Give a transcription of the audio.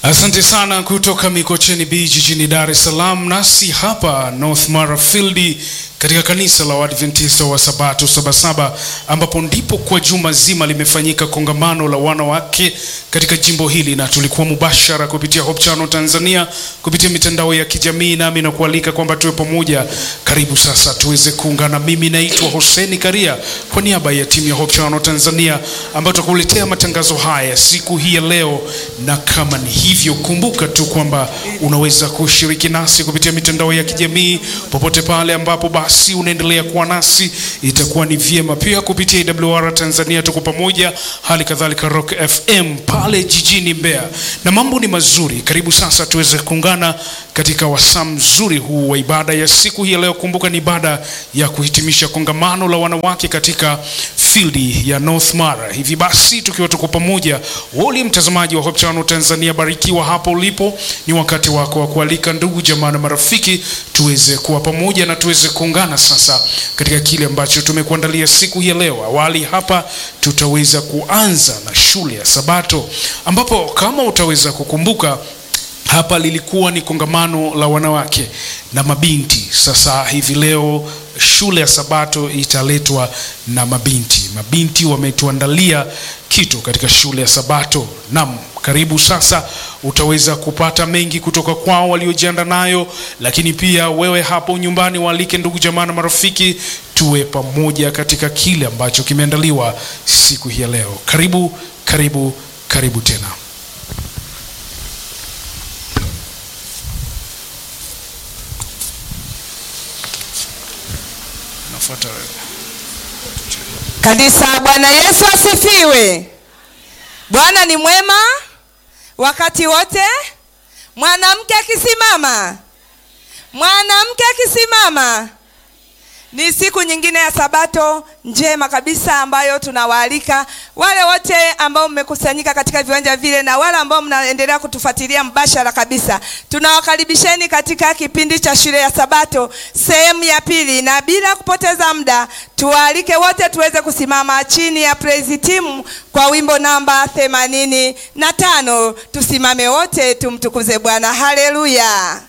Asante sana kutoka Mikocheni B jijini Dar es Salaam, nasi hapa North Mara Field katika kanisa la Waadventista wa Sabato Sabasaba, ambapo ndipo kwa juma zima limefanyika kongamano la wanawake katika jimbo hili, na tulikuwa mubashara kupitia Hope Channel Tanzania kupitia mitandao ya kijamii, nami na kualika kwamba tuwe pamoja. Karibu sasa tuweze kuungana. Mimi naitwa Hoseni Karia kwa niaba ya timu ya Hope Channel Tanzania ambayo tutakuletea matangazo haya siku hii ya leo, na kama ni hivyo, kumbuka tu kwamba unaweza kushiriki nasi kupitia mitandao ya kijamii popote pale ambapo basi unaendelea kuwa nasi, itakuwa ni vyema pia kupitia AWR Tanzania, tuko pamoja, hali kadhalika Rock FM pale jijini Mbeya, na mambo ni mazuri. Karibu sasa tuweze kuungana katika wasaa mzuri huu wa ibada ya siku hii ya leo. Kumbuka ni ibada ya kuhitimisha kongamano la wanawake katika field ya North Mara. Hivi basi tukiwa tuko pamoja, woli mtazamaji wa Hope Channel Tanzania, barikiwa hapo ulipo. Ni wakati wako wa kualika ndugu jamaa na marafiki tuweze kuwa pamoja na tuweze kuungana sasa katika kile ambacho tumekuandalia siku hii ya leo. Awali hapa tutaweza kuanza na shule ya Sabato ambapo kama utaweza kukumbuka hapa lilikuwa ni kongamano la wanawake na mabinti. Sasa hivi leo shule ya Sabato italetwa na mabinti. Mabinti wametuandalia kitu katika shule ya Sabato. Naam, karibu sasa, utaweza kupata mengi kutoka kwao waliojianda nayo, lakini pia wewe hapo nyumbani waalike ndugu jamaa na marafiki, tuwe pamoja katika kile ambacho kimeandaliwa siku hii ya leo. Karibu, karibu, karibu tena. Nafuata Kanisa, Bwana Yesu asifiwe. Bwana ni mwema wakati wote. Mwanamke akisimama, mwanamke akisimama. Ni siku nyingine ya Sabato njema kabisa ambayo tunawaalika wale wote ambao mmekusanyika katika viwanja vile na wale ambao mnaendelea kutufuatilia mbashara kabisa. Tunawakaribisheni katika kipindi cha shule ya Sabato sehemu ya pili, na bila kupoteza muda tuwaalike wote tuweze kusimama chini ya praise team kwa wimbo namba themanini na tano. Tusimame wote tumtukuze Bwana. Haleluya.